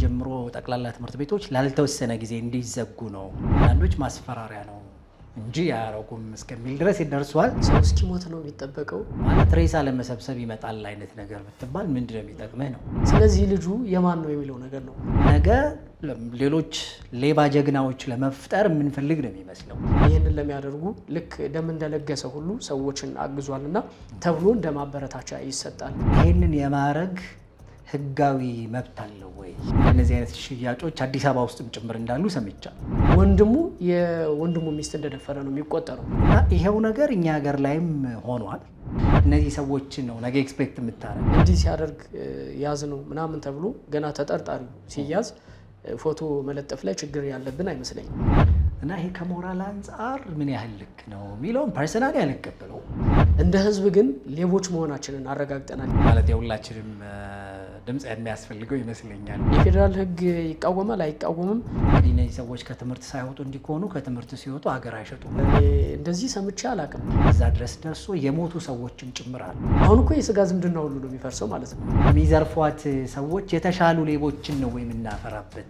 ጀምሮ ጠቅላላ ትምህርት ቤቶች ላልተወሰነ ጊዜ እንዲዘጉ ነው። አንዳንዶች ማስፈራሪያ ነው እንጂ አያረጉም እስከሚል ድረስ ይደርሷል። ሰው እስኪሞት ነው የሚጠበቀው። ማለት ሬሳ ለመሰብሰብ ይመጣል አይነት ነገር ብትባል ምንድን ነው የሚጠቅምህ ነው። ስለዚህ ልጁ የማን ነው የሚለው ነገር ነው። ነገ ሌሎች ሌባ ጀግናዎች ለመፍጠር የምንፈልግ ነው የሚመስለው። ይህንን ለሚያደርጉ ልክ ደም እንደለገሰ ሁሉ ሰዎችን አግዟልና ተብሎ እንደ ማበረታቻ ይሰጣል። ይህንን የማድረግ ህጋዊ መብት አለው ወይ? እነዚህ አይነት ሽያጮች አዲስ አበባ ውስጥም ጭምር እንዳሉ ሰምቻለሁ። ወንድሙ የወንድሙ ሚስት እንደደፈረ ነው የሚቆጠረው። እና ይሄው ነገር እኛ ሀገር ላይም ሆኗል። እነዚህ ሰዎችን ነው ነገ ኤክስፔክት የምታረግ እንዲህ ሲያደርግ ያዝ ነው ምናምን ተብሎ ገና ተጠርጣሪው ሲያዝ ፎቶ መለጠፍ ላይ ችግር ያለብን አይመስለኝም። እና ይሄ ከሞራል አንጻር ምን ያህል ልክ ነው የሚለውን ፐርሰናሊ አልቀበለው። እንደ ህዝብ ግን ሌቦች መሆናችንን አረጋግጠናል። ማለት የሁላችንም ድምፅ የሚያስፈልገው ይመስለኛል። የፌዴራል ህግ ይቃወማል አይቃወምም? እንግዲህ እነዚህ ሰዎች ከትምህርት ሳይወጡ እንዲሆኑ ከትምህርት ሲወጡ ሀገር አይሸጡም። እኔ እንደዚህ ሰምቼ አላውቅም። እዛ ድረስ ደርሶ የሞቱ ሰዎችም ጭምር አሉ። አሁን እኮ የስጋ ዝምድና ሁሉ ነው የሚፈርሰው ማለት ነው። የሚዘርፏት ሰዎች የተሻሉ ሌቦችን ነው የምናፈራበት።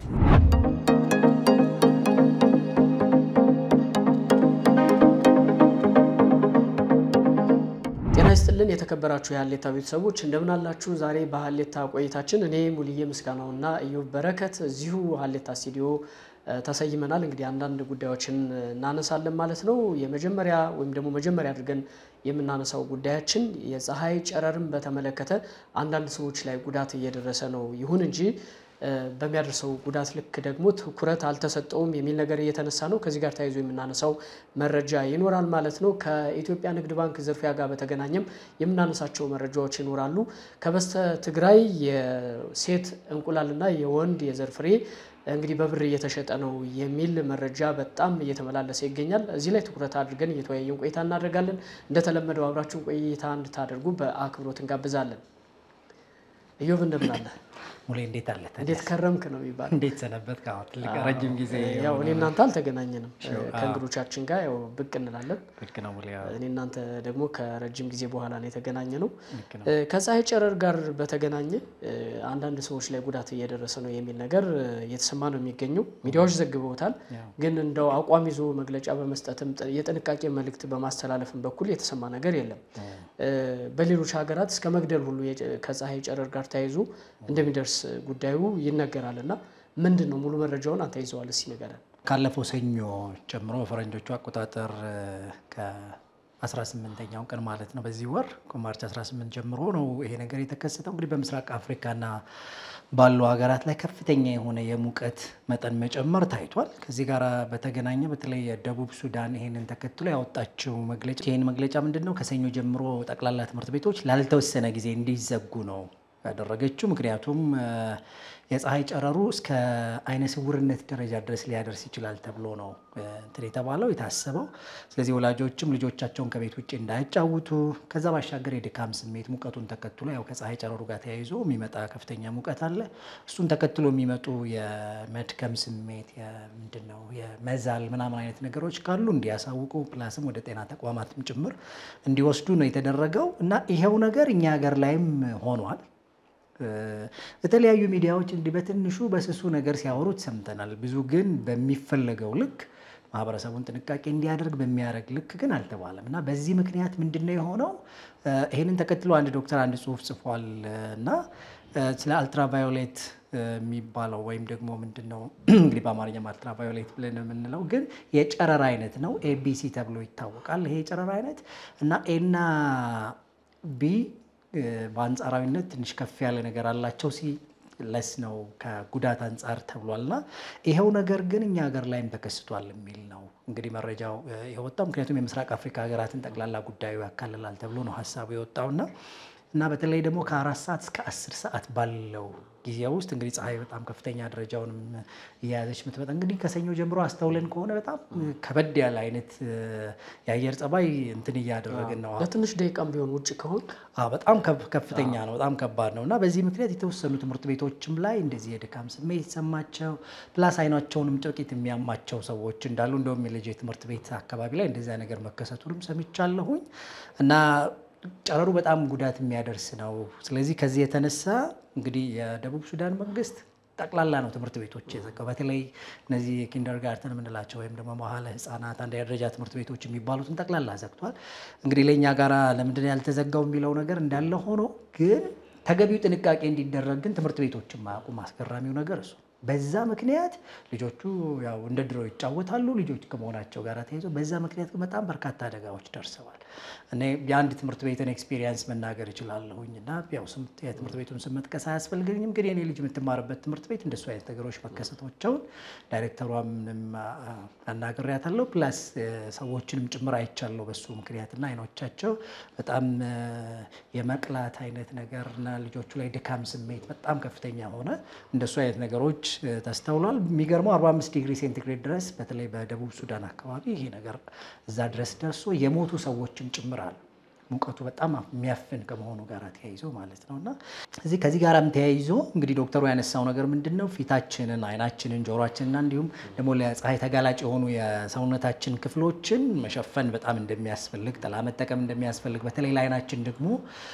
ጤና ይስጥልን የተከበራችሁ የሀሌታ ቤተሰቦች እንደምን አላችሁ? ዛሬ በሀሌታ ቆይታችን እኔ ሙልዬ ምስጋናውና እዮብ በረከት እዚሁ ሀሌታ ስቱዲዮ ተሰይመናል። እንግዲህ አንዳንድ ጉዳዮችን እናነሳለን ማለት ነው። የመጀመሪያ ወይም ደግሞ መጀመሪያ አድርገን የምናነሳው ጉዳያችን የፀሐይ ጨረርን በተመለከተ አንዳንድ ሰዎች ላይ ጉዳት እየደረሰ ነው። ይሁን እንጂ በሚያደርሰው ጉዳት ልክ ደግሞ ትኩረት አልተሰጠውም የሚል ነገር እየተነሳ ነው። ከዚህ ጋር ተያይዞ የምናነሳው መረጃ ይኖራል ማለት ነው። ከኢትዮጵያ ንግድ ባንክ ዝርፊያ ጋር በተገናኘም የምናነሳቸው መረጃዎች ይኖራሉ። ከበስተ ትግራይ የሴት እንቁላልና የወንድ የዘር ፍሬ እንግዲህ በብር እየተሸጠ ነው የሚል መረጃ በጣም እየተመላለሰ ይገኛል። እዚህ ላይ ትኩረት አድርገን እየተወያየን ቆይታ እናደርጋለን። እንደተለመደው አብራችሁን ቆይታ እንድታደርጉ በአክብሮት እንጋብዛለን። እዮብ እንደምን አለ? ሙሌ እንዴት አለ? እንዴት ከረምክ ነው የሚባል እንዴት ሰነበት? ትልቅ ረጅም ጊዜ ያው እኔ እናንተ አልተገናኘንም። ከእንግዶቻችን ጋር ያው ብቅ እንላለን። ልክ ነው ሙሌ። እኔ እናንተ ደግሞ ከረጅም ጊዜ በኋላ ነው የተገናኘ ነው። ልክ ነው። ከፀሐይ ጨረር ጋር በተገናኘ አንዳንድ ሰዎች ላይ ጉዳት እየደረሰ ነው የሚል ነገር እየተሰማ ነው የሚገኘው። ሚዲያዎች ዘግበውታል። ግን እንደው አቋም ይዞ መግለጫ በመስጠትም የጥንቃቄ መልእክት በማስተላለፍም በኩል የተሰማ ነገር የለም። በሌሎች ሀገራት እስከ መግደል ሁሉ ከፀሐይ ጨረር ጋር ተያይዞ እንደሚደርስ ጉዳዩ ይነገራል። እና ምንድን ነው ሙሉ መረጃውን አንተ ይዘዋል፣ እስኪ ንገረን። ካለፈው ሰኞ ጨምሮ በፈረንጆቹ አቆጣጠር ከ18ኛው ቀን ማለት ነው በዚህ ወር ከማርች 18 ጀምሮ ነው ይሄ ነገር የተከሰተው። እንግዲህ በምስራቅ አፍሪካና ባሉ ሀገራት ላይ ከፍተኛ የሆነ የሙቀት መጠን መጨመር ታይቷል። ከዚህ ጋር በተገናኘ በተለይ የደቡብ ሱዳን ይሄንን ተከትሎ ያወጣችው መግለጫ ይህን መግለጫ ምንድን ነው ከሰኞ ጀምሮ ጠቅላላ ትምህርት ቤቶች ላልተወሰነ ጊዜ እንዲዘጉ ነው ያደረገችው። ምክንያቱም የፀሐይ ጨረሩ እስከ አይነ ስውርነት ደረጃ ድረስ ሊያደርስ ይችላል ተብሎ ነው እንትን የተባለው የታሰበው። ስለዚህ ወላጆችም ልጆቻቸውን ከቤት ውጭ እንዳያጫውቱ፣ ከዛ ባሻገር የድካም ስሜት ሙቀቱን ተከትሎ ያው ከፀሐይ ጨረሩ ጋር ተያይዞ የሚመጣ ከፍተኛ ሙቀት አለ። እሱን ተከትሎ የሚመጡ የመድከም ስሜት ምንድን ነው የመዛል ምናምን አይነት ነገሮች ካሉ እንዲያሳውቁ፣ ፕላስም ወደ ጤና ተቋማትም ጭምር እንዲወስዱ ነው የተደረገው እና ይሄው ነገር እኛ ሀገር ላይም ሆኗል። የተለያዩ ሚዲያዎች እንዲህ በትንሹ በስሱ ነገር ሲያወሩት ሰምተናል። ብዙ ግን በሚፈለገው ልክ ማህበረሰቡን ጥንቃቄ እንዲያደርግ በሚያደርግ ልክ ግን አልተባለም እና በዚህ ምክንያት ምንድን ነው የሆነው? ይህንን ተከትሎ አንድ ዶክተር አንድ ጽሁፍ ጽፏል እና ስለ አልትራቫዮሌት የሚባለው ወይም ደግሞ ምንድን ነው እንግዲህ በአማርኛም አልትራቫዮሌት ብለን የምንለው ግን የጨረር አይነት ነው። ኤቢሲ ተብሎ ይታወቃል። ይሄ የጨረር አይነት እና ኤና ቢ በአንጻራዊነት ትንሽ ከፍ ያለ ነገር አላቸው ሲ ለስ ነው ከጉዳት አንጻር ተብሏልና ይኸው ነገር ግን እኛ ሀገር ላይም ተከስቷል የሚል ነው እንግዲህ መረጃው የወጣው። ምክንያቱም የምስራቅ አፍሪካ ሀገራትን ጠቅላላ ጉዳዩ ያካልላል ተብሎ ነው ሀሳቡ የወጣውና እና በተለይ ደግሞ ከአራት ሰዓት እስከ አስር ሰዓት ባለው ጊዜ ውስጥ እንግዲህ ፀሐይ በጣም ከፍተኛ ደረጃውንም እየያዘች ምትመጣ እንግዲህ ከሰኞ ጀምሮ አስተውለን ከሆነ በጣም ከበድ ያለ አይነት የአየር ጸባይ እንትን እያደረግን ነው። ለትንሽ ደቂቃም ቢሆን ውጭ ከሆን በጣም ከፍተኛ ነው፣ በጣም ከባድ ነው እና በዚህ ምክንያት የተወሰኑ ትምህርት ቤቶችም ላይ እንደዚህ የድካም ስሜት የተሰማቸው ፕላስ አይናቸውንም ጥቂት የሚያማቸው ሰዎች እንዳሉ እንደውም የልጅ ትምህርት ቤት አካባቢ ላይ እንደዚያ ነገር መከሰቱንም ሰምቻለሁኝ እና ጨረሩ በጣም ጉዳት የሚያደርስ ነው። ስለዚህ ከዚህ የተነሳ እንግዲህ የደቡብ ሱዳን መንግስት ጠቅላላ ነው ትምህርት ቤቶች የዘጋው። በተለይ እነዚህ ኪንደርጋርተን የምንላቸው ወይም ደግሞ መዋዕለ ሕጻናት አንደኛ ደረጃ ትምህርት ቤቶች የሚባሉትን ጠቅላላ ዘግቷል። እንግዲህ ለእኛ ጋራ ለምንድን ነው ያልተዘጋው የሚለው ነገር እንዳለ ሆኖ ግን ተገቢው ጥንቃቄ እንዲደረግ ግን ትምህርት ቤቶችን ማያውቁም። አስገራሚው ነገር እሱ በዛ ምክንያት ልጆቹ ያው እንደ ድሮ ይጫወታሉ። ልጆች ከመሆናቸው ጋር ተይዞ በዛ ምክንያት ግን በጣም በርካታ አደጋዎች ደርሰዋል። እኔ የአንድ ትምህርት ቤትን ኤክስፒሪየንስ መናገር እችላለሁኝ እና ያው ስም የትምህርት ቤቱን ስም መጥቀስ አያስፈልገኝም፣ ግን የኔ ልጅ የምትማርበት ትምህርት ቤት እንደሱ አይነት ነገሮች መከሰቶቸውን ዳይሬክተሯንም አናግሬያታለሁ። ፕላስ ሰዎችንም ጭምር አይቻለሁ በሱ ምክንያትና አይኖቻቸው በጣም የመቅላት አይነት ነገር እና ልጆቹ ላይ ድካም ስሜት በጣም ከፍተኛ ሆነ። እንደሱ አይነት ነገሮች ተስተውሏል። የሚገርመው 45 ዲግሪ ሴንቲግሬድ ድረስ በተለይ በደቡብ ሱዳን አካባቢ ይሄ ነገር እዛ ድረስ ደርሶ የሞቱ ሰዎችም ጭምር አሉ። ሙቀቱ በጣም የሚያፍን ከመሆኑ ጋር ተያይዞ ማለት ነው እና እዚህ ከዚህ ጋርም ተያይዞ እንግዲህ ዶክተሩ ያነሳው ነገር ምንድን ነው ፊታችንን፣ አይናችንን፣ ጆሮችንና እንዲሁም ደግሞ ለፀሐይ ተጋላጭ የሆኑ የሰውነታችን ክፍሎችን መሸፈን በጣም እንደሚያስፈልግ፣ ጥላ መጠቀም እንደሚያስፈልግ በተለይ ለአይናችን ደግሞ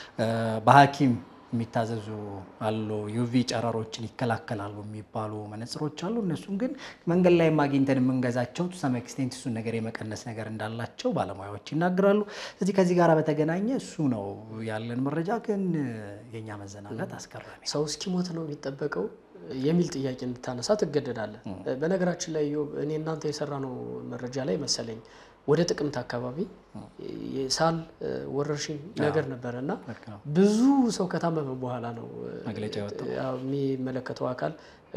በሐኪም የሚታዘዙ አሉ። ዩቪ ጨረሮችን ይከላከላሉ የሚባሉ መነጽሮች አሉ። እነሱም ግን መንገድ ላይ ማግኝተን የምንገዛቸው ሰም ኤክስቴንት እሱን ነገር የመቀነስ ነገር እንዳላቸው ባለሙያዎች ይናገራሉ። ስለዚህ ከዚህ ጋር በተገናኘ እሱ ነው ያለን መረጃ። ግን የእኛ መዘናጋት አስገራሚ ሰው እስኪሞት ነው የሚጠበቀው የሚል ጥያቄ እንድታነሳ ትገደዳለህ። በነገራችን ላይ ኢዮብ፣ እኔ እናንተ የሰራ ነው መረጃ ላይ መሰለኝ ወደ ጥቅምት አካባቢ የሳል ወረርሽኝ ነገር ነበረ እና ብዙ ሰው ከታመመ በኋላ ነው መግለጫ የወጣው የሚመለከተው አካል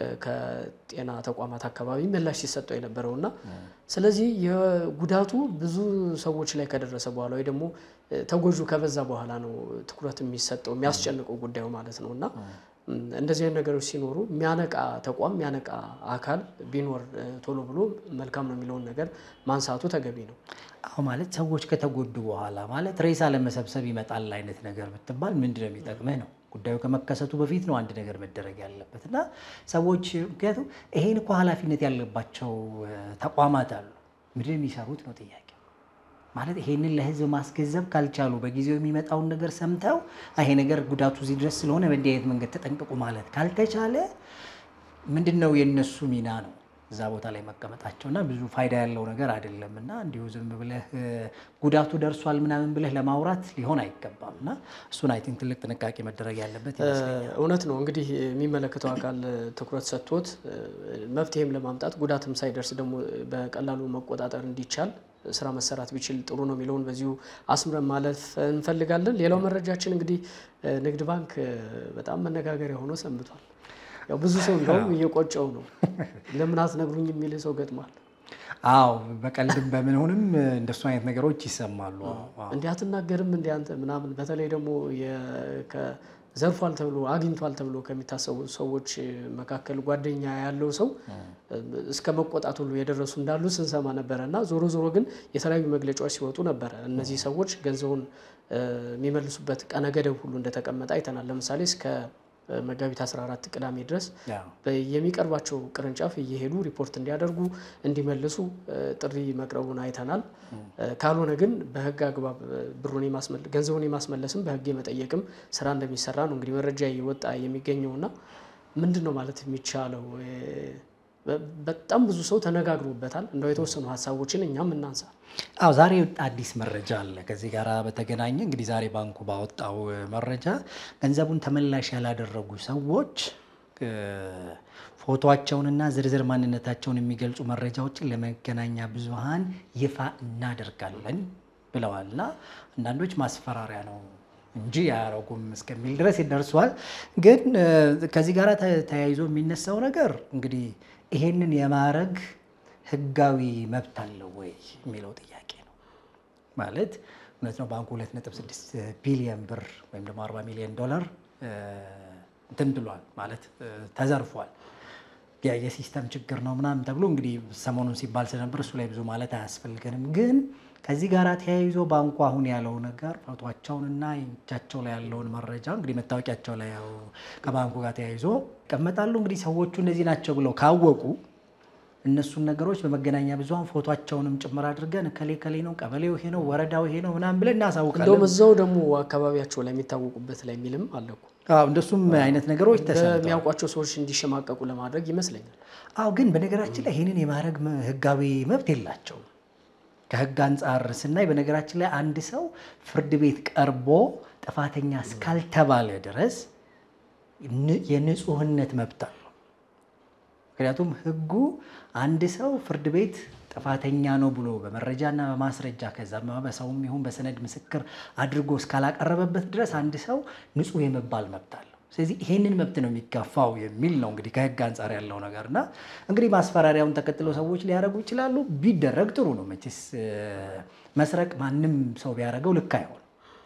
ከጤና ተቋማት አካባቢ ምላሽ ሲሰጠው የነበረው እና ስለዚህ የጉዳቱ ብዙ ሰዎች ላይ ከደረሰ በኋላ ወይ ደግሞ ተጎጁ ከበዛ በኋላ ነው ትኩረት የሚሰጠው የሚያስጨንቀው ጉዳዩ ማለት ነው እና እንደዚህ አይነት ነገሮች ሲኖሩ የሚያነቃ ተቋም የሚያነቃ አካል ቢኖር ቶሎ ብሎ መልካም ነው የሚለውን ነገር ማንሳቱ ተገቢ ነው። አሁ ማለት ሰዎች ከተጎዱ በኋላ ማለት ሬሳ ለመሰብሰብ ይመጣል አይነት ነገር ብትባል ምንድን ነው የሚጠቅምህ ነው። ጉዳዩ ከመከሰቱ በፊት ነው አንድ ነገር መደረግ ያለበት እና ሰዎች ምክንያቱም ይሄን እኮ ኃላፊነት ያለባቸው ተቋማት አሉ። ምንድን የሚሰሩት ነው ጥያቄ ማለት ይሄንን ለህዝብ ማስገንዘብ ካልቻሉ በጊዜው የሚመጣውን ነገር ሰምተው ይሄ ነገር ጉዳቱ እዚህ ድረስ ስለሆነ በእንዲህ አይነት መንገድ ተጠንቀቁ ማለት ካልተቻለ ምንድን ነው የእነሱ ሚና ነው እዛ ቦታ ላይ መቀመጣቸው እና ብዙ ፋይዳ ያለው ነገር አይደለም እና እንዲሁ ዝም ብለህ ጉዳቱ ደርሷል ምናምን ብለህ ለማውራት ሊሆን አይገባም እና እሱን አይ ቲንክ ትልቅ ጥንቃቄ መደረግ ያለበት ይመስለኛል። እውነት ነው እንግዲህ የሚመለከተው አካል ትኩረት ሰጥቶት መፍትሄም ለማምጣት ጉዳትም ሳይደርስ ደግሞ በቀላሉ መቆጣጠር እንዲቻል ስራ መሰራት ቢችል ጥሩ ነው የሚለውን በዚሁ አስምረን ማለፍ እንፈልጋለን። ሌላው መረጃችን እንግዲህ ንግድ ባንክ በጣም መነጋገሪያ ሆኖ ሰንብቷል። ያው ብዙ ሰው እንደውም እየቆጨው ነው ለምን አትነግሩኝ የሚል ሰው ገጥሟል። አዎ በቀልድም በምንሆንም እንደሱ አይነት ነገሮች ይሰማሉ። እንዲህ አትናገርም እንዲህ አንተ ምናምን በተለይ ደግሞ ዘርፏል ተብሎ አግኝቷል ተብሎ ከሚታሰቡ ሰዎች መካከል ጓደኛ ያለው ሰው እስከ መቆጣት ሁሉ የደረሱ እንዳሉ ስንሰማ ነበረ እና ዞሮ ዞሮ ግን የተለያዩ መግለጫዎች ሲወጡ ነበረ። እነዚህ ሰዎች ገንዘቡን የሚመልሱበት ቀነ ገደብ ሁሉ እንደተቀመጠ አይተናል። ለምሳሌ እስከ መጋቢት 14 ቅዳሜ ድረስ የሚቀርባቸው ቅርንጫፍ እየሄዱ ሪፖርት እንዲያደርጉ እንዲመልሱ ጥሪ መቅረቡን አይተናል። ካልሆነ ግን በሕግ አግባብ ብሩን ገንዘቡን የማስመለስም በሕግ የመጠየቅም ስራ እንደሚሰራ ነው እንግዲህ መረጃ እየወጣ የሚገኘውና ምንድን ነው ማለት የሚቻለው? በጣም ብዙ ሰው ተነጋግሮበታል። እንደው የተወሰኑ ሀሳቦችን እኛም እናንሳ። አዎ ዛሬ የወጣ አዲስ መረጃ አለ። ከዚህ ጋር በተገናኘ እንግዲህ ዛሬ ባንኩ ባወጣው መረጃ ገንዘቡን ተመላሽ ያላደረጉ ሰዎች ፎቶቸውንና ዝርዝር ማንነታቸውን የሚገልጹ መረጃዎችን ለመገናኛ ብዙሃን ይፋ እናደርጋለን ብለዋልና አንዳንዶች ማስፈራሪያ ነው እንጂ አያረጉም እስከሚል ድረስ ይደርሷል። ግን ከዚህ ጋር ተያይዞ የሚነሳው ነገር እንግዲህ ይሄንን የማድረግ ህጋዊ መብት አለው ወይ የሚለው ጥያቄ ነው። ማለት እውነት ነው ባንኩ 2.6 ቢሊዮን ብር ወይም ደግሞ 40 ሚሊዮን ዶላር እንትን ብሏል ማለት ተዘርፏል። የሲስተም ችግር ነው ምናምን ተብሎ እንግዲህ ሰሞኑን ሲባል ስለነበር እሱ ላይ ብዙ ማለት አያስፈልገንም። ግን ከዚህ ጋር ተያይዞ ባንኩ አሁን ያለው ነገር ፎቷቸውንና እጃቸው ላይ ያለውን መረጃ እንግዲህ መታወቂያቸው ላይ ያው ከባንኩ ጋር ተያይዞ ይቀመጣሉ። እንግዲህ ሰዎቹ እነዚህ ናቸው ብለው ካወቁ እነሱን ነገሮች በመገናኛ ብዙኃን ፎቷቸውንም ጭምር አድርገን እከሌ ከሌ ነው፣ ቀበሌው ይሄ ነው፣ ወረዳው ይሄ ነው ምናምን ብለን እናሳውቃለን። እንደውም እዛው ደግሞ አካባቢያቸው ላይ የሚታወቁበት ላይ የሚልም አለ እኮ አዎ እንደሱም አይነት ነገሮች ተሰምተዋል። በሚያውቋቸው ሰዎች እንዲሸማቀቁ ለማድረግ ይመስለኛል። አዎ ግን በነገራችን ላይ ይህንን የማድረግ መ- ህጋዊ መብት የላቸውም። ከህግ አንጻር ስናይ በነገራችን ላይ አንድ ሰው ፍርድ ቤት ቀርቦ ጥፋተኛ እስካልተባለ ድረስ ን- የንጹህነት መብት አለው። ምክንያቱም ህጉ አንድ ሰው ፍርድ ቤት ጥፋተኛ ነው ብሎ በመረጃና በማስረጃ ከዛም በሰውም ይሁን በሰነድ ምስክር አድርጎ እስካላቀረበበት ድረስ አንድ ሰው ንጹህ የመባል መብት አለው። ስለዚህ ይሄንን መብት ነው የሚጋፋው የሚል ነው እንግዲህ ከህግ አንጻር ያለው ነገር እና እንግዲህ ማስፈራሪያውን ተከትለው ሰዎች ሊያደርጉ ይችላሉ። ቢደረግ ጥሩ ነው። መቼስ እ፣ መስረቅ ማንም ሰው ቢያደርገው ልክ አይሆንም።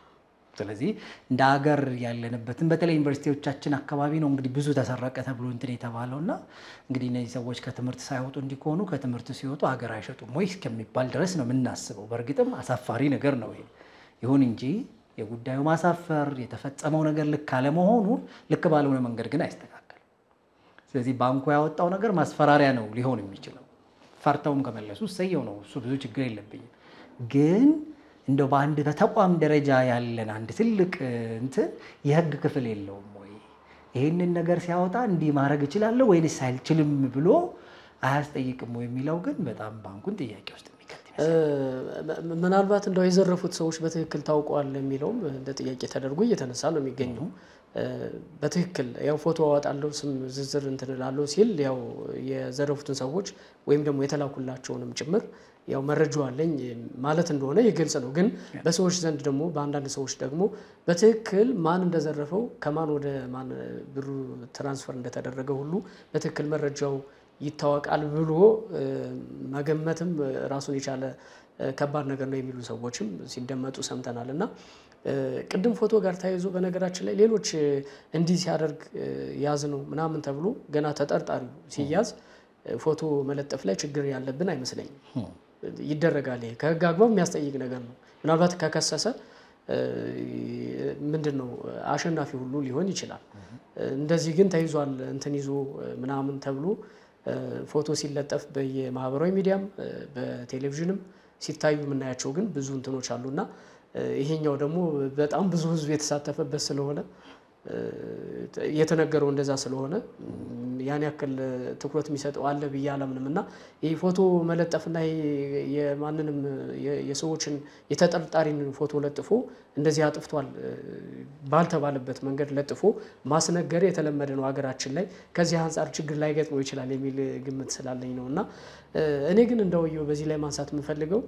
ስለዚህ እንደ ሀገር ያለንበትን በተለይ ዩኒቨርሲቲዎቻችን አካባቢ ነው እንግዲህ ብዙ ተሰረቀ ተብሎ እንትን የተባለው እና እንግዲህ እነዚህ ሰዎች ከትምህርት ሳይወጡ እንዲሆኑ ከትምህርት ሲወጡ ሀገር አይሸጡም ወይ እስከሚባል ድረስ ነው የምናስበው። በእርግጥም አሳፋሪ ነገር ነው ይሄ። ይሁን እንጂ የጉዳዩ ማሳፈር የተፈጸመው ነገር ልክ አለመሆኑ ልክ ባልሆነ መንገድ ግን አይስተካከልም። ስለዚህ ባንኩ ያወጣው ነገር ማስፈራሪያ ነው ሊሆን የሚችለው። ፈርተውም ከመለሱ እሰየው ነው፣ እሱ ብዙ ችግር የለብኝም። ግን እንደው በአንድ በተቋም ደረጃ ያለን አንድ ትልቅ እ, እንትን የህግ ክፍል የለውም ወይ? ይህንን ነገር ሲያወጣ እንዲህ ማድረግ እችላለሁ ወይንስ አልችልም ብሎ አያስጠይቅም ወይ የሚለው ግን በጣም ባንኩን ጥያቄ ውስጥ የሚከት ይመስላል። ም- ምናልባት እንደው የዘረፉት ሰዎች በትክክል ታውቀዋል የሚለውም እንደ ጥያቄ ተደርጎ እየተነሳ ነው የሚገኘው። እ፣ በትክክል ያው ፎቶ አወጣለሁ ስም ዝርዝር እንትን እላለሁ ሲል ያው የዘረፉትን ሰዎች ወይም ደግሞ የተላኩላቸውንም ጭምር ያው መረጃው አለኝ ማለት እንደሆነ የግልጽ ነው። ግን በሰዎች ዘንድ ደግሞ በአንዳንድ ሰዎች ደግሞ በትክክል ማን እንደዘረፈው ከማን ወደ ማን ብሩ ትራንስፈር እንደተደረገ ሁሉ በትክክል መረጃው ይታወቃል ብሎ እ፣ መገመትም እ፣ ራሱን የቻለ እ፣ ከባድ ነገር ነው የሚሉ ሰዎችም ሲደመጡ ሰምተናል። እና እ፣ ቅድም ፎቶ ጋር ተያይዞ በነገራችን ላይ ሌሎች እ፣ እንዲህ ሲያደርግ እ፣ ያዝ ነው ምናምን ተብሎ ገና ተጠርጣሪው ሲያዝ እ፣ ፎቶ መለጠፍ ላይ ችግር ያለብን አይመስለኝም። ይደረጋል። ይሄ ከህግ አግባብ የሚያስጠይቅ ነገር ነው። ምናልባት ከከሰሰ እ፣ ምንድን ነው አሸናፊ ሁሉ ሊሆን ይችላል። እንደዚህ ግን ተይዟል እንትን ይዞ እ፣ ምናምን ተብሎ እ፣ ፎቶ ሲለጠፍ በየማህበራዊ ሚዲያም እ፣ በቴሌቪዥንም ሲታዩ የምናያቸው ግን ብዙ እንትኖች አሉና እ፣ ይሄኛው ደግሞ በጣም ብዙ ህዝብ የተሳተፈበት ስለሆነ እ፣ የተነገረው እንደዛ ስለሆነ ም፣ ያን ያክል ትኩረት የሚሰጠው አለ ብዬ አላምንም እና ይህ ፎቶ መለጠፍና ይሄ የማንንም የ- የሰዎችን የተጠርጣሪን ፎቶ ለጥፎ እንደዚህ አጥፍቷል እ፣ ባልተባለበት መንገድ ለጥፎ ማስነገር የተለመደ ነው ሀገራችን ላይ። ከዚህ አንጻር ችግር ላይ ገጥሞ ይችላል የሚል ግምት ስላለኝ ነው እና እ፣ እኔ ግን እንደውየው በዚህ ላይ ማንሳት የምፈልገው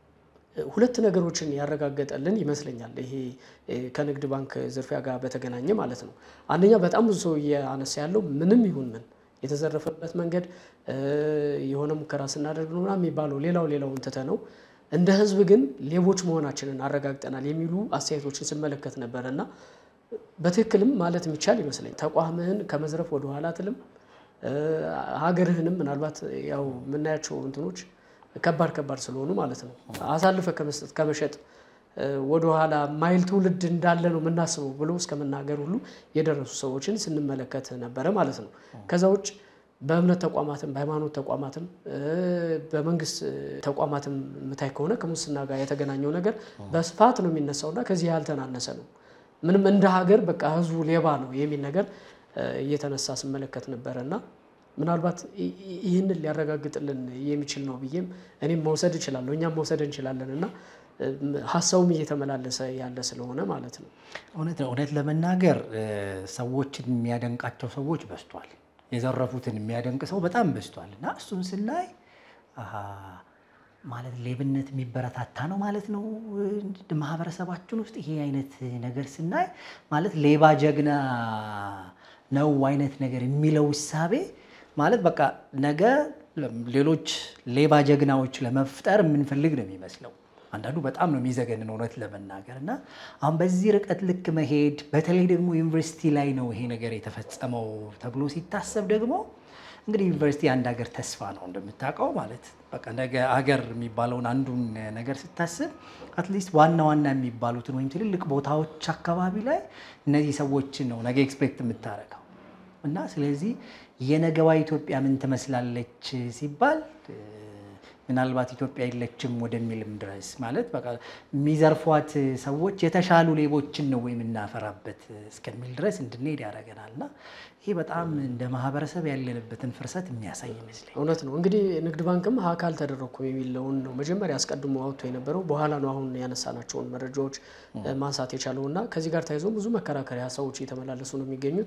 ሁለት ነገሮችን ያረጋገጠልን ይመስለኛል። ይሄ እ፣ ከንግድ ባንክ ዝርፊያ ጋር በተገናኘ ማለት ነው። አንደኛ በጣም ብዙ ሰው እያነሳ ያለው ምንም ይሁን ምን የተዘረፈበት መንገድ እ፣ የሆነ ሙከራ ስናደርግ ነው ምናምን የሚባለው ሌላው ሌላውን ትተ ነው እንደ ህዝብ ግን ሌቦች መሆናችንን አረጋግጠናል የሚሉ አስተያየቶችን ስመለከት ነበረ እና በትክክልም ማለት የሚቻል ይመስለኝ ተቋምህን ከመዝረፍ ወደኋላ አትልም። እ፣ ሀገርህንም ምናልባት ያው የምናያቸው እንትኖች ከባድ ከባድ ስለሆኑ ማለት ነው አሳልፈ ከመስጠት ከመሸጥ እ፣ ወደኋላ ማይል ትውልድ እንዳለ ነው የምናስበው ብሎ እስከ መናገር ሁሉ የደረሱ ሰዎችን ስንመለከት ነበረ ማለት ነው። ከዛ ውጭ በእምነት ተቋማትም በሃይማኖት ተቋማትም እ፣ በመንግስት እ፣ ተቋማትም የምታይ ከሆነ ከሙስና ጋር የተገናኘው ነገር በስፋት ነው የሚነሳውና ከዚህ ያልተናነሰ ነው። ምንም እንደ ሀገር በቃ ህዝቡ ሌባ ነው የሚል ነገር እ፣ እየተነሳ ስመለከት ነበረ እና ምናልባት ይ- ይ- ይህንን ሊያረጋግጥልን የሚችል ነው ብዬም እኔም መውሰድ እችላለሁ እኛም መውሰድ እንችላለን እና እ፣ ሀሳቡም እየተመላለሰ ያለ ስለሆነ ማለት ነው። እውነት ነው። እውነት ለመናገር እ፣ ሰዎችን የሚያደንቃቸው ሰዎች በዝቷል። የዘረፉትን የሚያደንቅ ሰው በጣም በዝቷል እና እሱን ስናይ አሃ፣ ማለት ሌብነት የሚበረታታ ነው ማለት ነው። እ፣ ማህበረሰባችን ውስጥ ይሄ አይነት ነገር ስናይ ማለት ሌባ ጀግና ነው አይነት ነገር የሚለው እሳቤ ማለት በቃ ነገ ሌሎች ሌባ ጀግናዎች ለመፍጠር የምንፈልግ ነው የሚመስለው። አንዳንዱ በጣም ነው የሚዘገንን እውነት ለመናገር እና አሁን በዚህ ርቀት ልክ መሄድ በተለይ ደግሞ ዩኒቨርሲቲ ላይ ነው ይሄ ነገር የተፈጸመው ተብሎ ሲታሰብ ደግሞ እንግዲህ ዩኒቨርሲቲ አንድ ሀገር ተስፋ ነው እንደምታውቀው ማለት በቃ ነገ ሀገር የሚባለውን አንዱን ነገር ስታስብ አትሊስት ዋና ዋና የሚባሉትን ወይም ትልልቅ ቦታዎች አካባቢ ላይ እነዚህ ሰዎችን ነው ነገ ኤክስፔክት የምታደርገው እና ስለዚህ የነገዋ ኢትዮጵያ ምን ትመስላለች ሲባል እ፣ ምናልባት ኢትዮጵያ የለችም ወደሚልም ድረስ ማለት በቃ የሚዘርፏት ሰዎች የተሻሉ ሌቦችን ነው የምናፈራበት እስከሚል ድረስ እንድንሄድ ያደርገናል እና ይህ በጣም እንደ ማህበረሰብ ያለንበትን ፍርሰት የሚያሳይ ይመስለኝ። እውነት ነው። እንግዲህ ንግድ ባንክም ሀክ አልተደረኩም የሚለውን ነው መጀመሪያ አስቀድሞ አውጥቶ የነበረው። በኋላ ነው አሁን ያነሳናቸውን መረጃዎች ማንሳት የቻለው እና ከዚህ ጋር ተያይዞ ብዙ መከራከሪያ ሀሳቦች እየተመላለሱ ነው የሚገኙት።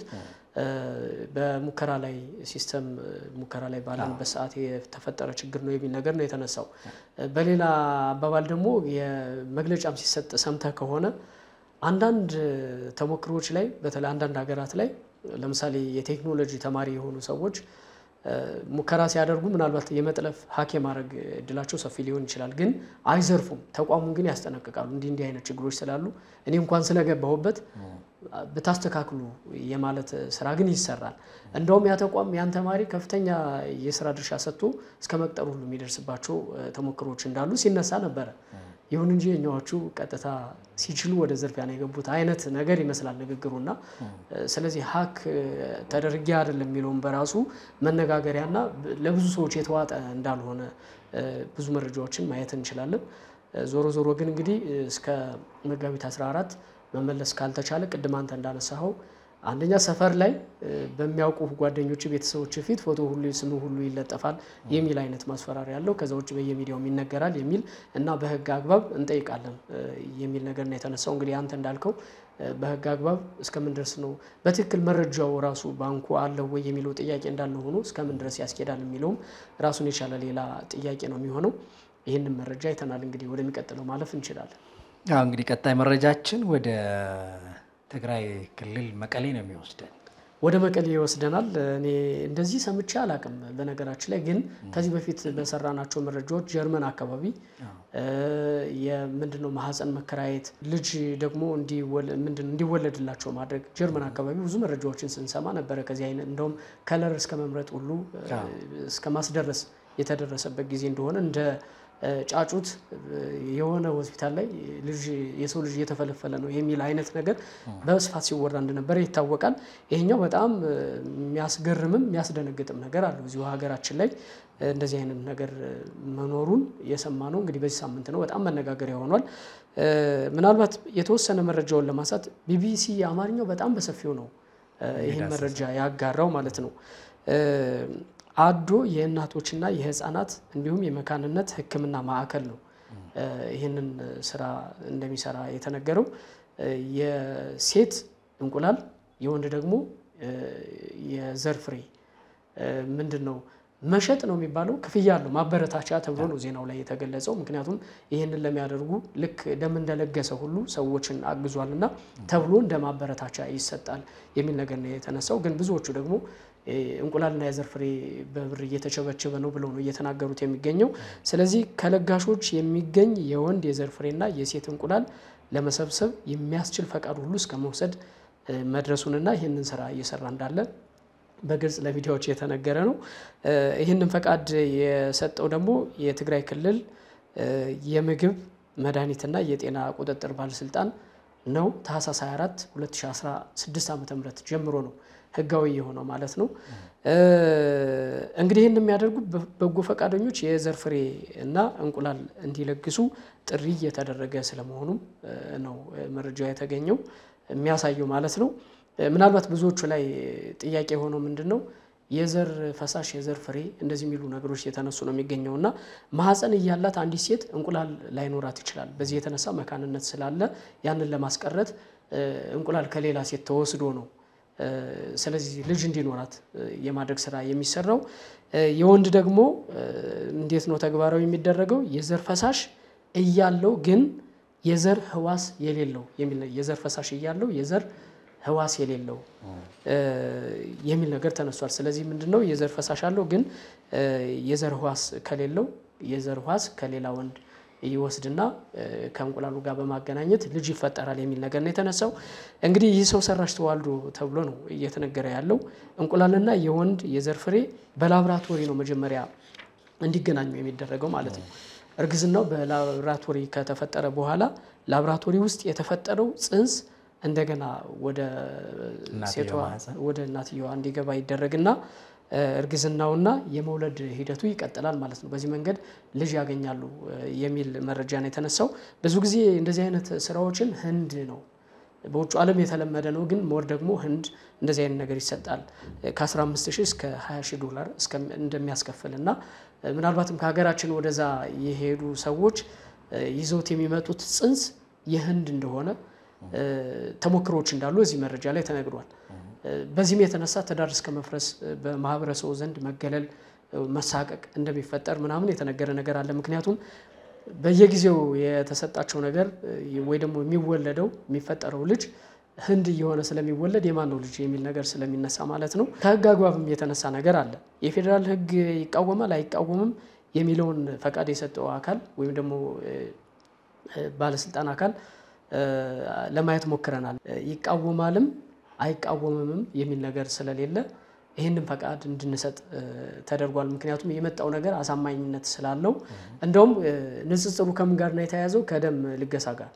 በሙከራ ላይ ሲስተም ሙከራ ላይ ባለንበት ሰዓት የተፈጠረ ችግር ነው የሚል ነገር ነው የተነሳው። በሌላ አባባል ደግሞ የመግለጫም ሲሰጥ ሰምተህ ከሆነ አንዳንድ ተሞክሮዎች ላይ በተለይ አንዳንድ ሀገራት ላይ ለምሳሌ የቴክኖሎጂ ተማሪ የሆኑ ሰዎች ሙከራ ሲያደርጉ ምናልባት የመጥለፍ ሀክ የማድረግ እድላቸው ሰፊ ሊሆን ይችላል፣ ግን አይዘርፉም። ተቋሙን ግን ያስጠነቅቃሉ። እንዲህ እንዲህ አይነት ችግሮች ስላሉ እኔ እንኳን ስለገባሁበት ብታስተካክሉ የማለት ስራ ግን ይሰራል። እንደውም ያ ተቋም ያን ተማሪ ከፍተኛ የስራ ድርሻ ሰጥቶ እስከ መቅጠር ሁሉ የሚደርስባቸው ተሞክሮዎች እንዳሉ ሲነሳ ነበረ። ይሁን እንጂ የኛዎቹ ቀጥታ ሲችሉ ወደ ዝርፊያ ነው የገቡት አይነት ነገር ይመስላል ንግግሩና ስለዚህ ሀክ ተደርጌ አይደለም የሚለውን በራሱ መነጋገሪያና ለብዙ ሰዎች የተዋጠ እንዳልሆነ ብዙ መረጃዎችን ማየት እንችላለን። ዞሮ ዞሮ ግን እንግዲህ እስከ መጋቢት 14 መመለስ ካልተቻለ ቅድም አንተ እንዳነሳኸው አንደኛ ሰፈር ላይ በሚያውቁ ጓደኞች፣ ቤተሰቦች ፊት ፎቶ ሁሉ ስም ሁሉ ይለጠፋል የሚል አይነት ማስፈራሪያ ያለው ከዛ ውጭ በየሚዲያውም ይነገራል የሚል እና በህግ አግባብ እንጠይቃለን የሚል ነገር ነው የተነሳው። እንግዲህ አንተ እንዳልከው በህግ አግባብ እስከምን ድረስ ነው በትክክል መረጃው ራሱ ባንኩ አለው ወይ የሚለው ጥያቄ እንዳለ ሆኖ እስከምን ድረስ ያስኬዳል የሚለውም ራሱን የቻለ ሌላ ጥያቄ ነው የሚሆነው። ይህንን መረጃ አይተናል። እንግዲህ ወደሚቀጥለው ማለፍ እንችላለን። አዎ እንግዲህ ቀጣይ መረጃችን ወደ ትግራይ ክልል መቀሌ ነው የሚወስደን። ወደ መቀሌ ይወስደናል። እኔ እንደዚህ ሰምቼ አላቅም። በነገራችን ላይ ግን ከዚህ በፊት በሰራናቸው መረጃዎች ጀርመን አካባቢ የምንድነው ማህፀን መከራየት ልጅ ደግሞ እንዲወለድላቸው ማድረግ ጀርመን አካባቢ ብዙ መረጃዎችን ስንሰማ ነበረ። ከዚህ አይነት እንደውም ከለር እስከ መምረጥ ሁሉ እስከ ማስደረስ የተደረሰበት ጊዜ እንደሆነ እንደ ጫጩት የሆነ ሆስፒታል ላይ ልጅ የሰው ልጅ እየተፈለፈለ ነው የሚል አይነት ነገር በስፋት ሲወራ እንደነበረ ይታወቃል። ይሄኛው በጣም የሚያስገርምም የሚያስደነግጥም ነገር አለው። እዚሁ ሀገራችን ላይ እንደዚህ አይነት ነገር መኖሩን የሰማ ነው እንግዲህ በዚህ ሳምንት ነው። በጣም መነጋገሪያ ሆኗል። ምናልባት የተወሰነ መረጃውን ለማንሳት ቢቢሲ አማርኛው በጣም በሰፊው ነው ይህን መረጃ ያጋራው ማለት ነው። አዶ የእናቶችና የህፃናት እንዲሁም የመካንነት ሕክምና ማዕከል ነው ይህንን ስራ እንደሚሰራ የተነገረው። የሴት እንቁላል የወንድ ደግሞ የዘር ፍሬ ምንድን ነው መሸጥ ነው የሚባለው ክፍያ አለው ማበረታቻ ተብሎ ነው ዜናው ላይ የተገለጸው። ምክንያቱም ይህንን ለሚያደርጉ ልክ ደም እንደለገሰ ሁሉ ሰዎችን አግዟልና ተብሎ እንደ ማበረታቻ ይሰጣል የሚል ነገር ነው የተነሳው። ግን ብዙዎቹ ደግሞ እንቁላልና የዘር ፍሬ በብር እየተቸበቸበ ነው ብለው ነው እየተናገሩት የሚገኘው። ስለዚህ ከለጋሾች የሚገኝ የወንድ የዘር ፍሬና የሴት እንቁላል ለመሰብሰብ የሚያስችል ፈቃድ ሁሉ እስከ መውሰድ መድረሱንና ይህንን ስራ እየሰራ እንዳለ በግልጽ ለሚዲያዎች የተነገረ ነው። ይህንን ፈቃድ የሰጠው ደግሞ የትግራይ ክልል የምግብ መድኃኒትና የጤና ቁጥጥር ባለስልጣን ነው። ታህሳስ 24 2016 ዓ ም ጀምሮ ነው ህጋዊ የሆነው ማለት ነው። እንግዲህ ይህን የሚያደርጉ በጎ ፈቃደኞች የዘር ፍሬ እና እንቁላል እንዲለግሱ ጥሪ እየተደረገ ስለመሆኑም ነው መረጃው የተገኘው የሚያሳየው ማለት ነው። ምናልባት ብዙዎቹ ላይ ጥያቄ የሆነው ምንድን ነው የዘር ፈሳሽ የዘር ፍሬ እንደዚህ የሚሉ ነገሮች የተነሱ ነው የሚገኘው እና ማህፀን እያላት አንዲት ሴት እንቁላል ላይኖራት ይችላል። በዚህ የተነሳ መካንነት ስላለ ያንን ለማስቀረት እንቁላል ከሌላ ሴት ተወስዶ ነው ስለዚህ ልጅ እንዲኖራት የማድረግ ስራ የሚሰራው። የወንድ ደግሞ እንዴት ነው ተግባራዊ የሚደረገው? የዘር ፈሳሽ እያለው ግን የዘር ህዋስ የሌለው የሚል የዘር ፈሳሽ እያለው የዘር ህዋስ የሌለው የሚል ነገር ተነስቷል። ስለዚህ ምንድነው የዘር ፈሳሽ አለው ግን የዘር ህዋስ ከሌለው የዘር ህዋስ ከሌላ ወንድ ይወስድና ከእንቁላሉ ጋር በማገናኘት ልጅ ይፈጠራል የሚል ነገር ነው የተነሳው። እንግዲህ ይህ ሰው ሰራሽ ተዋልዶ ተብሎ ነው እየተነገረ ያለው። እንቁላልና የወንድ የዘር ፍሬ በላብራቶሪ ነው መጀመሪያ እንዲገናኙ የሚደረገው ማለት ነው። እርግዝናው በላብራቶሪ ከተፈጠረ በኋላ ላብራቶሪ ውስጥ የተፈጠረው ጽንስ እንደገና ወደ ሴቷ ወደ እናትየዋ እንዲገባ ይደረግና እርግዝናውና የመውለድ ሂደቱ ይቀጥላል ማለት ነው። በዚህ መንገድ ልጅ ያገኛሉ የሚል መረጃ ነው የተነሳው። ብዙ ጊዜ እንደዚህ አይነት ስራዎችን ህንድ ነው በውጭ ዓለም የተለመደ ነው። ግን ሞር ደግሞ ህንድ እንደዚህ አይነት ነገር ይሰጣል ከ15 ሺህ እስከ 20 ሺህ ዶላር እንደሚያስከፍል እና ምናልባትም ከሀገራችን ወደዛ የሄዱ ሰዎች ይዘውት የሚመጡት ጽንስ የህንድ እንደሆነ ተሞክሮዎች እንዳሉ እዚህ መረጃ ላይ ተነግሯል። በዚህም የተነሳ ትዳር እስከ መፍረስ በማህበረሰቡ ዘንድ መገለል፣ መሳቀቅ እንደሚፈጠር ምናምን የተነገረ ነገር አለ። ምክንያቱም በየጊዜው የተሰጣቸው ነገር ወይ ደግሞ የሚወለደው የሚፈጠረው ልጅ ህንድ እየሆነ ስለሚወለድ የማን ነው ልጅ የሚል ነገር ስለሚነሳ ማለት ነው። ከህግ አግባብም የተነሳ ነገር አለ። የፌዴራል ህግ ይቃወማል አይቃወምም የሚለውን ፈቃድ የሰጠው አካል ወይም ደግሞ ባለስልጣን አካል ለማየት ሞክረናል። ይቃወማልም አይቃወምምም የሚል ነገር ስለሌለ ይህንን ፈቃድ እንድንሰጥ ተደርጓል። ምክንያቱም የመጣው ነገር አሳማኝነት ስላለው እንደውም ንጽጽሩ ከምን ጋር ነው የተያያዘው? ከደም ልገሳ ጋር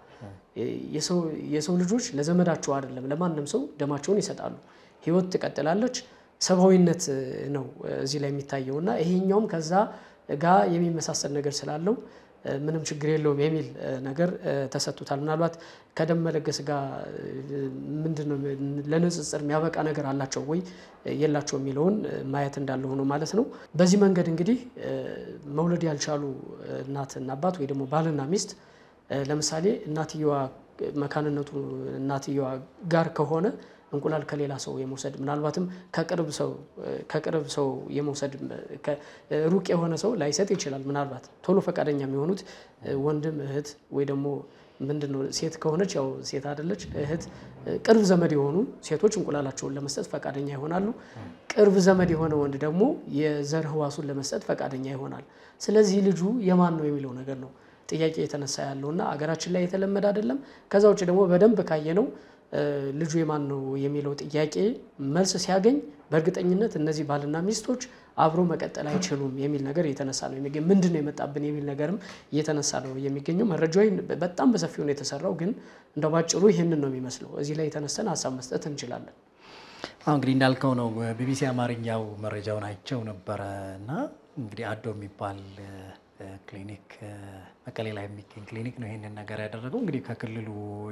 የሰው ልጆች ለዘመዳቸው አይደለም ለማንም ሰው ደማቸውን ይሰጣሉ። ህይወት ትቀጥላለች። ሰብአዊነት ነው እዚህ ላይ የሚታየው እና ይሄኛውም ከዛ ጋር የሚመሳሰል ነገር ስላለው ምንም ችግር የለውም የሚል ነገር ተሰጥቶታል። ምናልባት ከደም መለገስ ጋር ምንድን ነው ለንጽጽር የሚያበቃ ነገር አላቸው ወይ የላቸው የሚለውን ማየት እንዳለ ሆኖ ማለት ነው። በዚህ መንገድ እንግዲህ መውለድ ያልቻሉ እናትና አባት ወይ ደግሞ ባልና ሚስት ለምሳሌ እናትየዋ መካንነቱ እናትየዋ ጋር ከሆነ እንቁላል ከሌላ ሰው የመውሰድ ምናልባትም ከቅርብ ሰው ከቅርብ ሰው የመውሰድ ሩቅ የሆነ ሰው ላይሰጥ ይችላል። ምናልባት ቶሎ ፈቃደኛ የሚሆኑት ወንድም እህት፣ ወይ ደግሞ ምንድን ነው ሴት ከሆነች ያው ሴት አይደለች እህት፣ ቅርብ ዘመድ የሆኑ ሴቶች እንቁላላቸውን ለመስጠት ፈቃደኛ ይሆናሉ። ቅርብ ዘመድ የሆነ ወንድ ደግሞ የዘር ህዋሱን ለመስጠት ፈቃደኛ ይሆናል። ስለዚህ ልጁ የማን ነው የሚለው ነገር ነው ጥያቄ የተነሳ ያለው እና አገራችን ላይ የተለመደ አይደለም። ከዛ ውጭ ደግሞ በደንብ ካየነው ልጁ የማን ነው የሚለው ጥያቄ መልስ ሲያገኝ በእርግጠኝነት እነዚህ ባልና ሚስቶች አብሮ መቀጠል አይችሉም የሚል ነገር እየተነሳ ነው የሚገኝ። ምንድን ነው የመጣብን የሚል ነገርም እየተነሳ ነው የሚገኘው። መረጃው በጣም በሰፊው ነው የተሰራው፣ ግን እንደ ባጭሩ ይህንን ነው የሚመስለው። እዚህ ላይ የተነሰን ሀሳብ መስጠት እንችላለን። አሁን እንግዲህ እንዳልከው ነው ቢቢሲ አማርኛው መረጃውን አይቸው ነበረ እና እንግዲህ አዶ የሚባል ክሊኒክ መቀሌ ላይ የሚገኝ ክሊኒክ ነው ይህንን ነገር ያደረገው። እንግዲህ ከክልሉ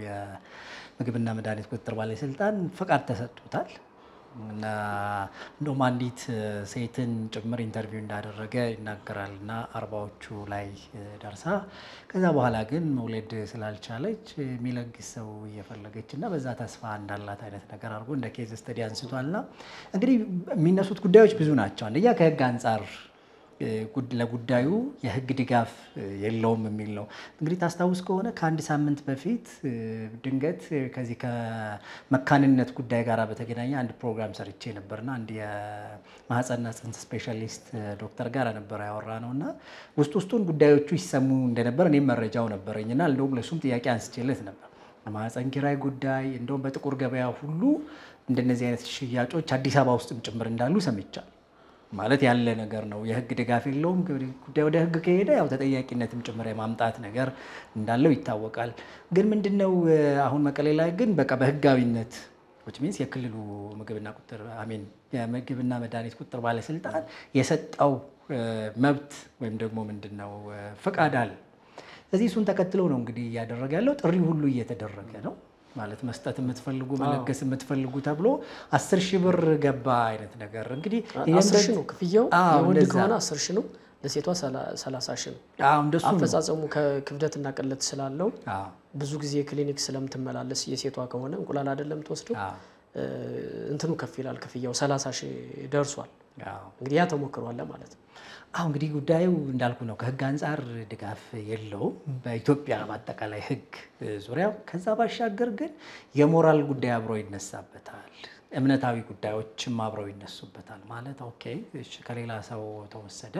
የምግብና መድኃኒት ቁጥጥር ባለስልጣን ፈቃድ ተሰጥቶታል እና እንደውም አንዲት ሴትን ጭምር ኢንተርቪው እንዳደረገ ይናገራል እና አርባዎቹ ላይ ደርሳ ከዛ በኋላ ግን መውለድ ስላልቻለች የሚለግስ ሰው እየፈለገች እና በዛ ተስፋ እንዳላት አይነት ነገር አድርጎ እንደ ኬዝ ስተዲ አንስቷል። እና እንግዲህ የሚነሱት ጉዳዮች ብዙ ናቸው። አንደኛ ከህግ አንጻር ለጉዳዩ የህግ ድጋፍ የለውም የሚል ነው። እንግዲህ ታስታውስ ከሆነ ከአንድ ሳምንት በፊት ድንገት ከዚህ ከመካንነት ጉዳይ ጋር በተገናኘ አንድ ፕሮግራም ሰርቼ ነበርና አንድ የማህፀንና ጽንስ ስፔሻሊስት ዶክተር ጋር ነበር ያወራ ነው እና ውስጥ ውስጡን ጉዳዮቹ ይሰሙ እንደነበር እኔም መረጃው ነበረኝ እና እንደውም ለሱም ጥያቄ አንስቼለት ነበር። የማህፀን ኪራይ ጉዳይ እንደውም በጥቁር ገበያ ሁሉ እንደነዚህ አይነት ሽያጮች አዲስ አበባ ውስጥም ጭምር እንዳሉ ሰምቻለሁ። ማለት ያለ ነገር ነው። የህግ ድጋፍ የለውም። ጉዳይ ወደ ህግ ከሄደ ያው ተጠያቂነትም ጭምር የማምጣት ነገር እንዳለው ይታወቃል። ግን ምንድነው አሁን መቀሌ ላይ ግን በቃ በህጋዊነት ዊች ሚንስ የክልሉ ምግብና ቁጥጥር አሜን የምግብና መድኃኒት ቁጥጥር ባለስልጣን የሰጠው መብት ወይም ደግሞ ምንድነው ፈቃድ አለ። ስለዚህ እሱን ተከትሎ ነው እንግዲህ እያደረገ ያለው ጥሪ ሁሉ እየተደረገ ነው ማለት መስጠት የምትፈልጉ መለገስ የምትፈልጉ ተብሎ አስር ሺህ ብር ገባ አይነት ነገር እንግዲህ አስር ሺህ ነው ክፍያው። የወንድ ከሆነ አስር ሺህ ነው፣ ለሴቷ ሰላሳ ሺህ ነው። እንደሱ ነው። አፈጻጸሙ ከክብደትና ቅለት ስላለው ብዙ ጊዜ ክሊኒክ ስለምትመላለስ የሴቷ ከሆነ እንቁላል አይደለም ትወስደው እንትኑ ከፍ ይላል ክፍያው ሰላሳ ሺህ ደርሷል። እንግዲህ ያ ተሞክሯል ማለት ነው። አሁ እንግዲህ ጉዳዩ እንዳልኩ ነው። ከህግ አንጻር ድጋፍ የለውም በኢትዮጵያ በአጠቃላይ ህግ ዙሪያ። ከዛ ባሻገር ግን የሞራል ጉዳይ አብሮ ይነሳበታል። እምነታዊ ጉዳዮችም አብረው ይነሱበታል። ማለት ኦኬ እሺ ከሌላ ሰው ተወሰደ፣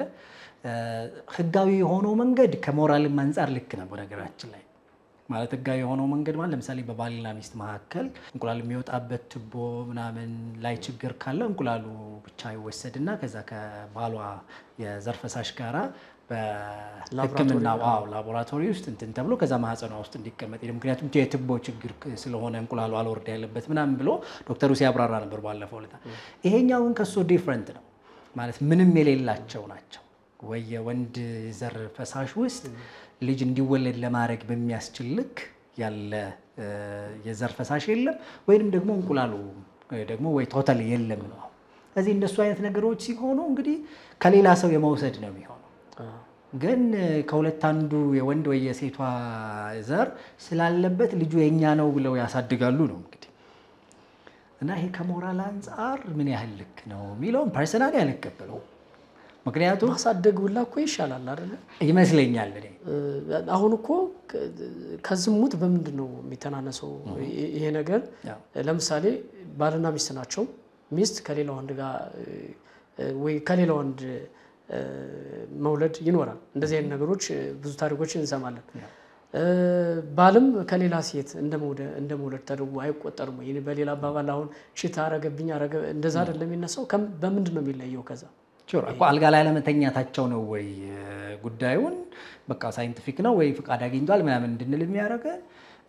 ህጋዊ የሆነው መንገድ ከሞራልም አንጻር ልክ ነው። በነገራችን ላይ ማለት ህጋዊ የሆነው መንገድ ማለት ለምሳሌ በባልና ሚስት መካከል እንቁላል የሚወጣበት ቱቦ ምናምን ላይ ችግር ካለ እንቁላሉ ብቻ ይወሰድና ከዛ ከባሏ የዘር ፈሳሽ ጋራ በሕክምና ዋው ላቦራቶሪ ውስጥ እንትን ተብሎ ከዛ ማህፀኗ ውስጥ እንዲቀመጥ ምክንያቱም የቱቦ ችግር ስለሆነ እንቁላሉ አልወርድ ያለበት ምናምን ብሎ ዶክተሩ ሲያብራራ ነበር ባለፈው ዕለት። ይሄኛው ግን ከሱ ዲፍረንት ነው። ማለት ምንም የሌላቸው ናቸው ወይ የወንድ ዘር ፈሳሽ ውስጥ ልጅ እንዲወለድ ለማድረግ በሚያስችል ልክ ያለ የዘር ፈሳሽ የለም፣ ወይንም ደግሞ እንቁላሉ ደግሞ ወይ ቶታል የለም ነው። ስለዚህ እንደሱ አይነት ነገሮች ሲሆኑ እንግዲህ ከሌላ ሰው የመውሰድ ነው የሚሆነው። ግን ከሁለት አንዱ የወንድ ወይ የሴቷ ዘር ስላለበት ልጁ የኛ ነው ብለው ያሳድጋሉ ነው እንግዲህ እና ይሄ ከሞራል አንጻር ምን ያህል ልክ ነው የሚለውን ፐርሰናሊ አልቀበለውም። ምክንያቱም ማሳደግ ብላ እኮ ይሻላል አይደለ? ይመስለኛል እኔ አሁን እኮ ከዝሙት በምንድን ነው የሚተናነሰው ይሄ ነገር? ለምሳሌ ባልና ሚስት ናቸው። ሚስት ከሌላ ወንድ ጋር ወይ ከሌላ ወንድ መውለድ ይኖራል። እንደዚህ አይነት ነገሮች ብዙ ታሪኮችን እንሰማለን። ባልም ከሌላ ሴት እንደ መውለድ ተደርጎ አይቆጠርም ወይ? በሌላ አባባል አሁን ሽታ አረገብኝ አረገ እንደዛ አይደለም የሚነሳው። በምንድን ነው የሚለየው ከዛ እኮ አልጋ ላይ አለመተኛታቸው ነው ወይ ጉዳዩን በቃ ሳይንቲፊክ ነው ወይ ፍቃድ አግኝቷል ምናምን እንድንል የሚያደርገን።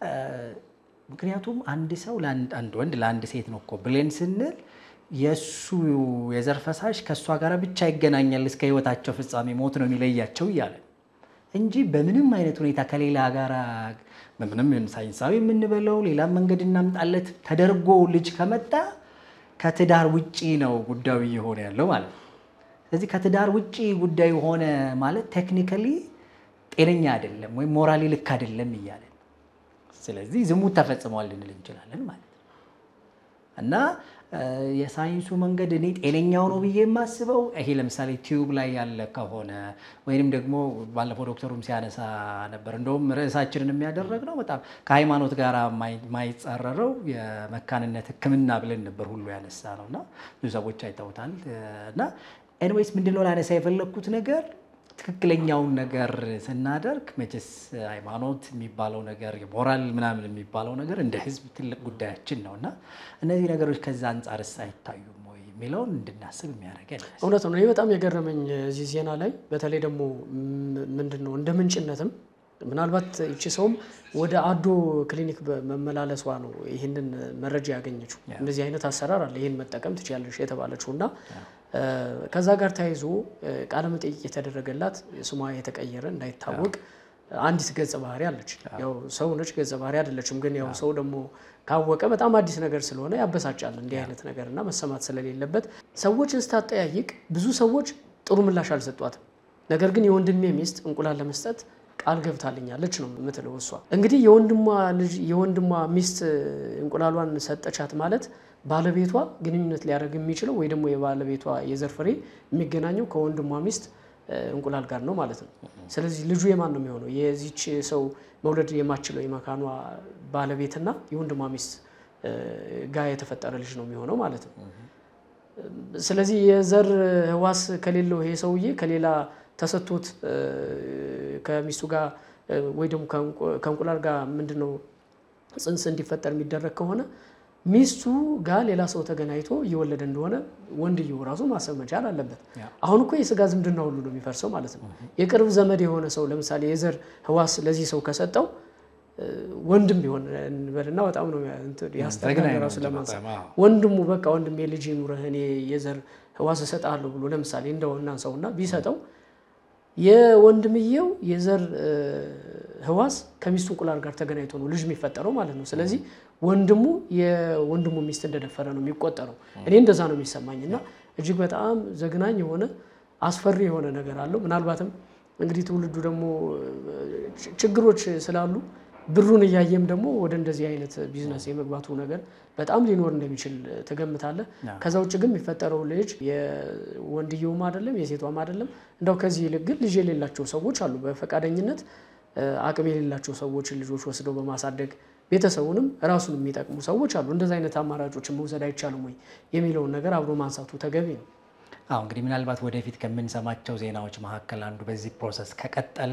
ምክንያቱም አንድ ሰው አንድ ወንድ ለአንድ ሴት ነው እኮ ብሌን ስንል የእሱ የዘር ፈሳሽ ከእሷ ጋር ብቻ ይገናኛል እስከ ሕይወታቸው ፍጻሜ ሞት ነው የሚለያቸው እያለ እንጂ በምንም አይነት ሁኔታ ከሌላ ጋር በምንም ሳይንሳዊ የምንበለው ሌላም መንገድ እናምጣለት ተደርጎ ልጅ ከመጣ ከትዳር ውጪ ነው ጉዳዩ እየሆነ ያለው ማለት ነው። ስለዚህ ከትዳር ውጪ ጉዳዩ ሆነ ማለት ቴክኒካሊ ጤነኛ አይደለም ወይም ሞራሊ ልክ አይደለም እያለን ስለዚህ ዝሙት ተፈጽሟል ልንል እንችላለን ማለት ነው። እና የሳይንሱ መንገድ እኔ ጤነኛው ነው ብዬ የማስበው ይሄ ለምሳሌ ቲዩብ ላይ ያለ ከሆነ ወይንም ደግሞ ባለፈው ዶክተሩም ሲያነሳ ነበር። እንደውም ርዕሳችንን የሚያደረግ ነው በጣም ከሃይማኖት ጋር ማይጻረረው የመካንነት ሕክምና ብለን ነበር ሁሉ ያነሳ ነው እና ብዙ ሰዎች አይተውታል እና ኤንዌይስ ምንድነው ላነሳ የፈለግኩት ነገር ትክክለኛውን ነገር ስናደርግ መቼስ ሃይማኖት የሚባለው ነገር የሞራል ምናምን የሚባለው ነገር እንደ ህዝብ ትልቅ ጉዳያችን ነው እና እነዚህ ነገሮች ከዛ አንጻርስ አይታዩም ወይ የሚለውን እንድናስብ የሚያደርገን እውነት ነው። ይህ በጣም የገረመኝ እዚህ ዜና ላይ በተለይ ደግሞ ምንድን ነው እንደ ምንጭነትም ምናልባት ይቺ ሰውም ወደ አዶ ክሊኒክ መመላለሷ ነው ይህንን መረጃ ያገኘችው። እንደዚህ አይነት አሰራር አለ፣ ይህን መጠቀም ትችያለሽ የተባለችው እና ከዛ ጋር ተያይዞ ቃለመጠይቅ የተደረገላት ስሟ የተቀየረ እንዳይታወቅ አንዲት ገጸ ባህሪ አለች። ያው ሰው ነች፣ ገጸ ባህሪ አይደለችም። ግን ያው ሰው ደግሞ ካወቀ በጣም አዲስ ነገር ስለሆነ ያበሳጫል እንዲህ አይነት ነገር እና መሰማት ስለሌለበት ሰዎችን ስታጠያይቅ ብዙ ሰዎች ጥሩ ምላሽ አልሰጧትም። ነገር ግን የወንድሜ ሚስት እንቁላል ለመስጠት ቃል ገብታልኛለች ነው የምትለው እሷ። እንግዲህ የወንድሟ ልጅ የወንድሟ ሚስት እንቁላሏን ሰጠቻት ማለት ባለቤቷ ግንኙነት ሊያደርግ የሚችለው ወይ ደግሞ የባለቤቷ የዘር ፍሬ የሚገናኘው ከወንድሟ ሚስት እንቁላል ጋር ነው ማለት ነው። ስለዚህ ልጁ የማን ነው የሚሆነው? የዚች ሰው መውለድ የማችለው የመካኗ ባለቤትና የወንድሟ ሚስት ጋር የተፈጠረ ልጅ ነው የሚሆነው ማለት ነው። ስለዚህ የዘር ህዋስ ከሌለው ይሄ ሰውዬ ከሌላ ተሰጥቶት ከሚስቱ ጋር ወይ ደግሞ ከእንቁላል ጋር ምንድነው ጽንስ እንዲፈጠር የሚደረግ ከሆነ ሚስቱ ጋር ሌላ ሰው ተገናኝቶ እየወለደ እንደሆነ ወንድየው ራሱ ማሰብ መቻል አለበት። አሁን እኮ የስጋ ዝምድና ሁሉ ነው የሚፈርሰው ማለት ነው። የቅርብ ዘመድ የሆነ ሰው ለምሳሌ የዘር ህዋስ ለዚህ ሰው ከሰጠው ወንድም ቢሆን እንበልና በጣም ነው ያስጠላል ራሱ ለማንሳት ወንድሙ በቃ ወንድሜ ልጅ ኑረህ እኔ የዘር ህዋስ እሰጥሃለሁ ብሎ ለምሳሌ እንደው እናንሳውና ቢሰጠው የወንድምየው የዘር ህዋስ ከሚስቱ እንቁላል ጋር ተገናኝቶ ነው ልጅ የሚፈጠረው ማለት ነው። ስለዚህ ወንድሙ የወንድሙ ሚስት እንደደፈረ ነው የሚቆጠረው። እኔ እንደዛ ነው የሚሰማኝ እና እጅግ በጣም ዘግናኝ የሆነ አስፈሪ የሆነ ነገር አለው። ምናልባትም እንግዲህ ትውልዱ ደግሞ ችግሮች ስላሉ ብሩን እያየም ደግሞ ወደ እንደዚህ አይነት ቢዝነስ የመግባቱ ነገር በጣም ሊኖር እንደሚችል ትገምታለህ። ከዛ ውጭ ግን የሚፈጠረው ልጅ የወንድየውም አይደለም የሴቷም አይደለም። እንደው ከዚህ ይልቅ ግን ልጅ የሌላቸው ሰዎች አሉ። በፈቃደኝነት አቅም የሌላቸው ሰዎችን ልጆች ወስደው በማሳደግ ቤተሰቡንም ራሱን የሚጠቅሙ ሰዎች አሉ። እንደዚህ አይነት አማራጮችን መውሰድ አይቻልም ወይ የሚለውን ነገር አብሮ ማንሳቱ ተገቢ ነው። አሁ እንግዲህ ምናልባት ወደፊት ከምንሰማቸው ዜናዎች መካከል አንዱ በዚህ ፕሮሰስ ከቀጠለ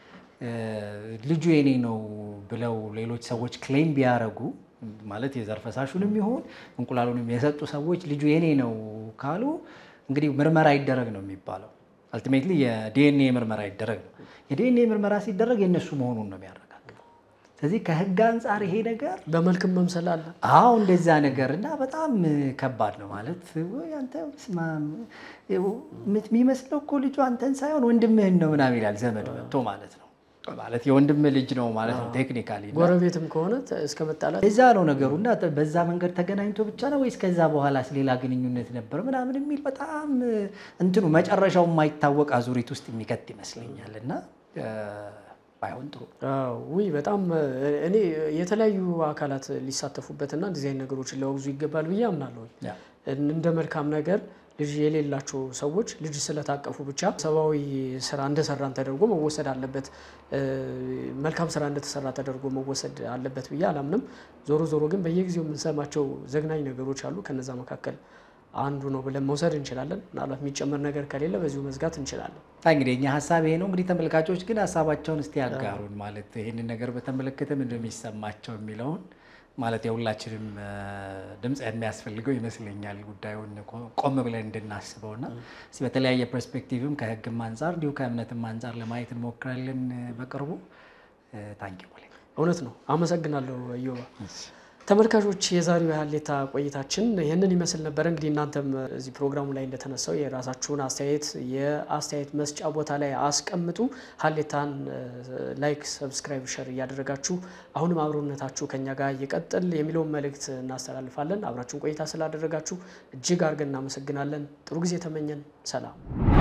ልጁ የኔ ነው ብለው ሌሎች ሰዎች ክሌም ቢያደርጉ ማለት የዘር ፈሳሹንም ይሁን እንቁላሉንም የሰጡ ሰዎች ልጁ የኔ ነው ካሉ እንግዲህ ምርመራ ይደረግ ነው የሚባለው። አልቲሜትሊ የዲኤንኤ ምርመራ ይደረግ ነው። የዲኤንኤ ምርመራ ሲደረግ የእነሱ መሆኑን ነው የሚያረጋግጠው። ስለዚህ ከህግ አንጻር ይሄ ነገር በመልክም መምሰል አለ። አዎ እንደዛ ነገር እና በጣም ከባድ ነው ማለት ወይ አንተ ስማ የሚመስለው እኮ ልጁ አንተን ሳይሆን ወንድምህን ነው ምናምን ይላል ዘመድ መጥቶ ማለት ነው ማለት የወንድም ልጅ ነው ማለት ነው ቴክኒካሊ እና ጎረቤትም ከሆነ እስከ መጣላት እዛ ነው ነገሩ እና በዛ መንገድ ተገናኝቶ ብቻ ነው ወይስ ከዛ በኋላስ ሌላ ግንኙነት ነበር ምናምን የሚል በጣም እንትኑ መጨረሻው የማይታወቅ አዙሪት ውስጥ የሚከት ይመስለኛል እና ባይሆን ጥሩ ውይ በጣም እኔ የተለያዩ አካላት ሊሳተፉበትና እንደዚህ አይነት ነገሮችን ሊያወግዙ ይገባል ብዬ አምናለሁ። እንደ መልካም ነገር ልጅ የሌላቸው ሰዎች ልጅ ስለታቀፉ ብቻ ሰብአዊ ስራ እንደሰራን ተደርጎ መወሰድ አለበት፣ መልካም ስራ እንደተሰራ ተደርጎ መወሰድ አለበት ብዬ አላምንም። ዞሮ ዞሮ ግን በየጊዜው የምንሰማቸው ዘግናኝ ነገሮች አሉ። ከነዛ መካከል አንዱ ነው ብለን መውሰድ እንችላለን። ምናልባት የሚጨመር ነገር ከሌለ በዚሁ መዝጋት እንችላለን። እንግዲህ እኛ ሀሳብ ይሄ ነው። እንግዲህ ተመልካቾች ግን ሀሳባቸውን እስቲ ያጋሩን። ማለት ይህንን ነገር በተመለከተ ምንድን ነው የሚሰማቸው የሚለውን ማለት የሁላችንም ድምፅ የሚያስፈልገው ይመስለኛል። ጉዳዩን ቆም ብለን እንድናስበው እና በተለያየ ፐርስፔክቲቭም ከህግም አንጻር እንዲሁ ከእምነትም አንጻር ለማየት እንሞክራለን በቅርቡ። ታንኪ እውነት ነው። አመሰግናለሁ እዮባ። ተመልካቾች የዛሬው የሀሌታ ቆይታችን ይህንን ይመስል ነበረ። እንግዲህ እናንተም እዚህ ፕሮግራሙ ላይ እንደተነሳው የራሳችሁን አስተያየት የአስተያየት መስጫ ቦታ ላይ አስቀምጡ። ሀሌታን ላይክ፣ ሰብስክራይብ፣ ሸር እያደረጋችሁ አሁንም አብሮነታችሁ ከኛ ጋር ይቀጥል የሚለውን መልእክት እናስተላልፋለን። አብራችሁን ቆይታ ስላደረጋችሁ እጅግ አድርገን እናመሰግናለን። ጥሩ ጊዜ ተመኘን። ሰላም